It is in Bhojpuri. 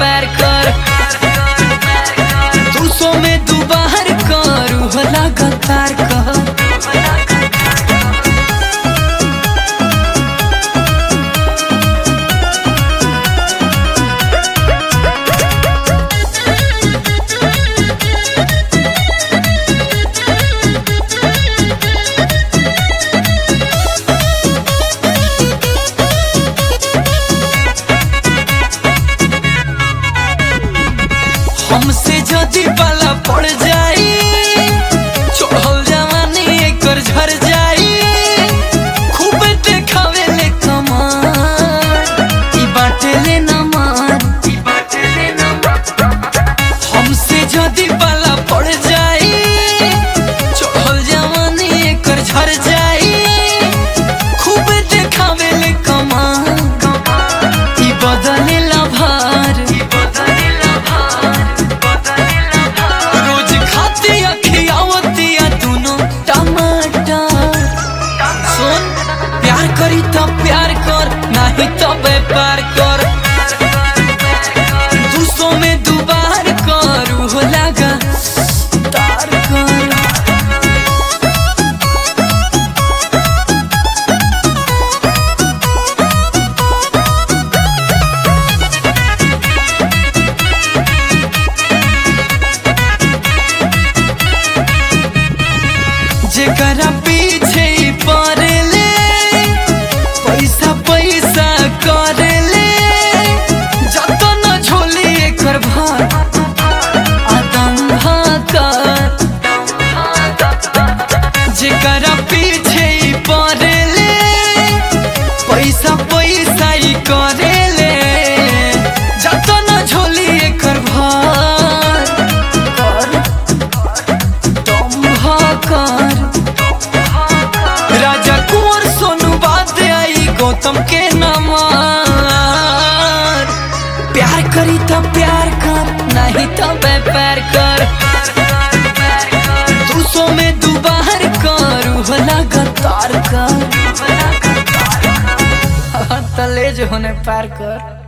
व्यापार कर दू सौ में दू बार कर हो लगातार कर हमसे जदी पाला पड़ जाई चढ़ल जवानी एकर झर जाई खूब देखावे ले कमार ई बाटे ले ना मार हमसे जदी पाला पड़ जाई चढ़ल जवानी एकर झर जाई खूब देखावे ले कमार ई बदलेला भार रोज खाती खियावतिया दोनों टमाटर सुन प्यार करी तो प्यार कर नहीं तो व्यापार कर दू सौ में दू बार कर हो लगा तार कर जेकरा पीछे ही पड़ेले पैसा पैसा करेले जत न झोली एकर भार आदम भाकर जेकरा पीछे ही पड़ेले पैसा पैसा ही करेले जत न झोली एकर भार कर दम भाकर राजा कुंवर सोनू बात आई गौतम के नमार प्यार करी तो प्यार कर नहीं तो व्यापार कर दू सौ में दू बार कर हो लगातार कर तले जो होने पार कर